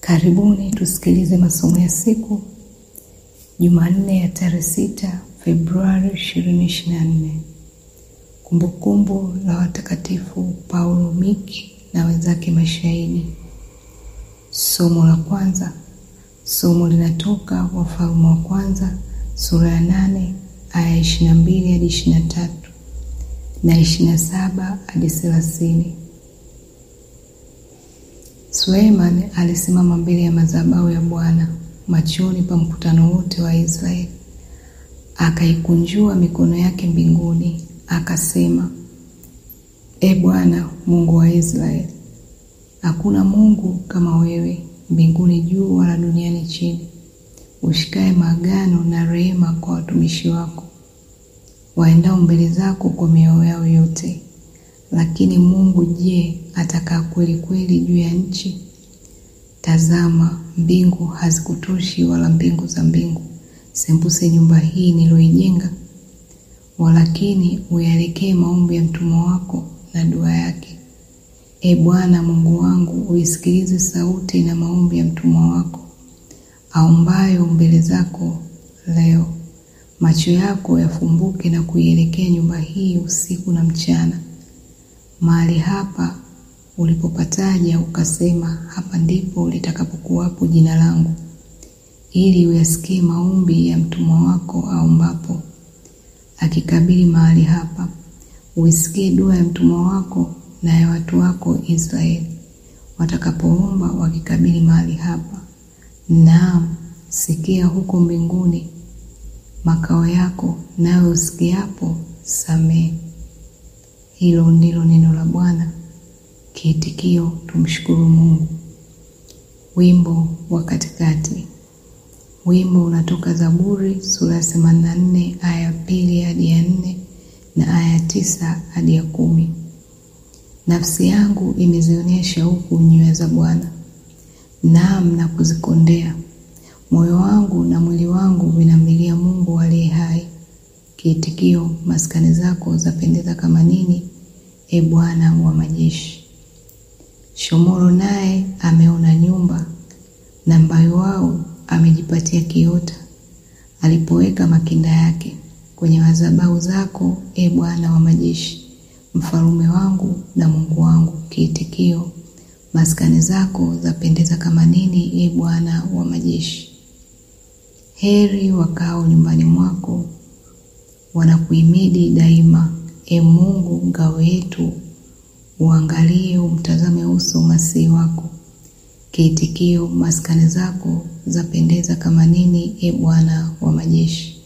Karibuni tusikilize masomo ya siku Jumanne ya tarehe sita Februari 2024. Kumbukumbu la watakatifu Paulo Miki na wenzake mashahidi. Somo la kwanza. Somo linatoka Wafalme wa kwanza sura ya nane aya 22 hadi 23 na 27 hadi 30. Suleiman alisimama mbele ya madhabahu ya Bwana machoni pa mkutano wote wa Israeli, akaikunjua mikono yake mbinguni, akasema: E Bwana Mungu wa Israeli, hakuna Mungu kama wewe mbinguni juu wala duniani chini, ushikaye maagano na rehema kwa watumishi wako waendao mbele zako kwa mioyo yao yote. Lakini Mungu je, atakaa kweli kweli juu ya nchi? Tazama, mbingu hazikutoshi, wala mbingu za mbingu sembuse nyumba hii niloijenga. Walakini uyalekee maombi ya mtumwa wako na dua yake. E Bwana Mungu wangu, uisikilize sauti na maombi ya mtumwa wako aombayo mbele zako leo. Macho yako yafumbuke na kuielekea nyumba hii usiku na mchana, mahali hapa ulipopataja ukasema, hapa ndipo litakapokuwapo jina langu, ili uyasikie maombi ya mtumwa wako aombapo akikabili mahali hapa. Uisikie dua ya mtumwa wako na ya watu wako Israeli watakapoomba wakikabili mahali hapa. Naam, sikia huko mbinguni makao yako, nawe usikiapo samehe. Hilo ndilo neno la Bwana. Kiitikio: tumshukuru Mungu. Wimbo wa katikati. Wimbo unatoka Zaburi sura ya themanini na nne aya ya pili hadi ya nne na aya ya tisa hadi ya kumi. Nafsi yangu imezionea shauku nywea za Bwana, naam na kuzikondea. Moyo wangu na mwili wangu vinamlilia Mungu aliye hai. Kiitikio: maskani zako zapendeza kama nini, e Bwana wa majeshi. Shomoro naye ameona nyumba, na mbayo wao amejipatia kiota, alipoweka makinda yake kwenye madhabahu zako, e Bwana wa majeshi, mfalume wangu na Mungu wangu. Kiitikio: maskani zako zapendeza kama nini, e Bwana wa majeshi. Heri wakao nyumbani mwako, wanakuhimidi daima. E Mungu ngao yetu, uangalie umtazame uso masihi wako. Kiitikio: maskani zako zapendeza kama nini, e Bwana wa majeshi.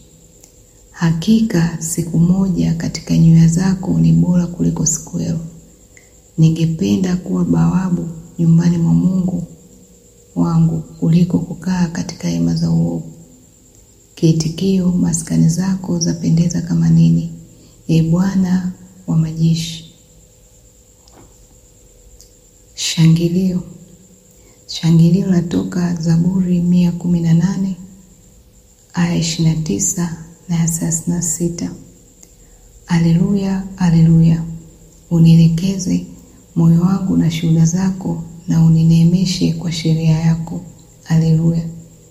Hakika siku moja katika nywea zako ni bora kuliko siku elfu. Ningependa kuwa bawabu nyumbani mwa Mungu wangu kuliko kukaa katika hema za uovu. Kiitikio: maskani zako zapendeza kama nini, e Bwana wa majeshi. Shangilio. Shangilio latoka Zaburi mia kumi na nane aya ishirini na tisa na ya thelathini na sita. Aleluya, aleluya! Unielekeze moyo wangu na shuhuda zako, na unineemeshe kwa sheria yako. Aleluya.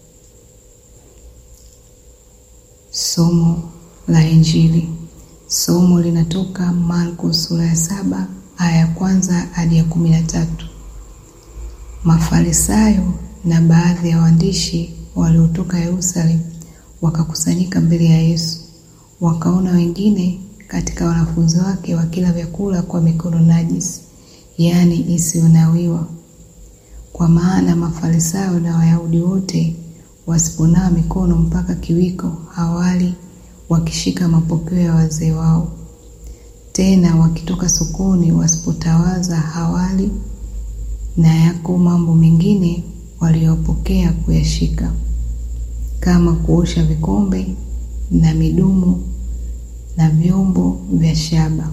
Somo la Injili. Somo linatoka Marko sura ya saba aya ya kwanza hadi ya kumi na tatu. Mafarisayo na baadhi ya waandishi waliotoka Yerusalemu wakakusanyika mbele ya Yesu, wakaona wengine katika wanafunzi wake wakila vyakula kwa mikono najisi, yaani isiyonawiwa. Kwa maana Mafarisayo na Wayahudi wote wasiponawa mikono mpaka kiwiko hawali, wakishika mapokeo ya wazee wao. Tena wakitoka sokoni wasipotawaza hawali, na yako mambo mengine waliyopokea kuyashika, kama kuosha vikombe na midumu na vyombo vya shaba.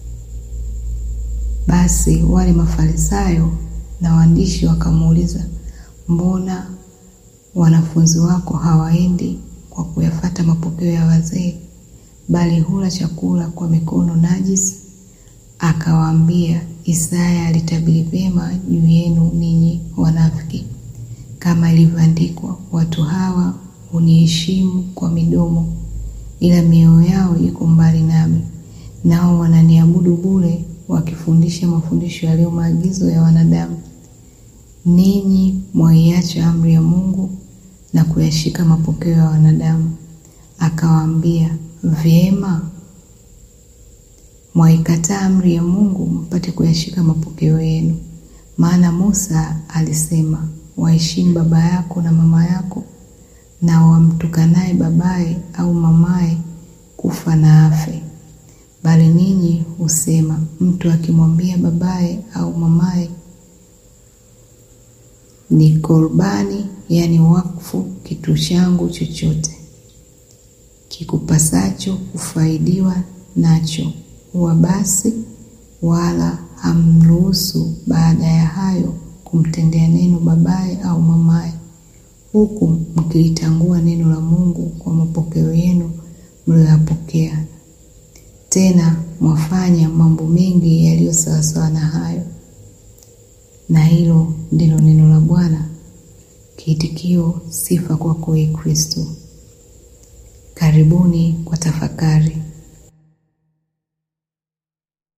Basi wale Mafarisayo na waandishi wakamuuliza, mbona wanafunzi wako hawaendi kwa kuyafata mapokeo ya wazee, bali hula chakula kwa mikono najisi? Akawaambia, Isaya alitabiri vyema juu yenu ninyi wanafiki. kama ilivyoandikwa, watu hawa huniheshimu kwa midomo, ila mioyo yao iko mbali nami, nao wananiabudu bure, wakifundisha mafundisho yaliyo maagizo ya wanadamu. Ninyi mwaiacha amri ya Mungu na kuyashika mapokeo ya wanadamu. Akawaambia, vyema, mwaikataa amri ya Mungu mpate kuyashika mapokeo yenu. Maana Musa alisema, waheshimu baba yako na mama yako, na wamtukanaye babaye au mamaye kufa na afe. Bali ninyi husema, mtu akimwambia babaye au mamaye ni korbani, yaani wakfu, kitu changu chochote kikupasacho kufaidiwa nacho, huwa basi, wala hamruhusu baada ya hayo kumtendea neno babaye au mamaye, huku mkilitangua neno la Mungu kwa mapokeo yenu mliyoyapokea. Tena mwafanya mambo mengi yaliyo sawasawa na hayo. Na hilo ndilo neno la Bwana. Kiitikio: sifa kwako, Ee Kristo. Karibuni kwa tafakari.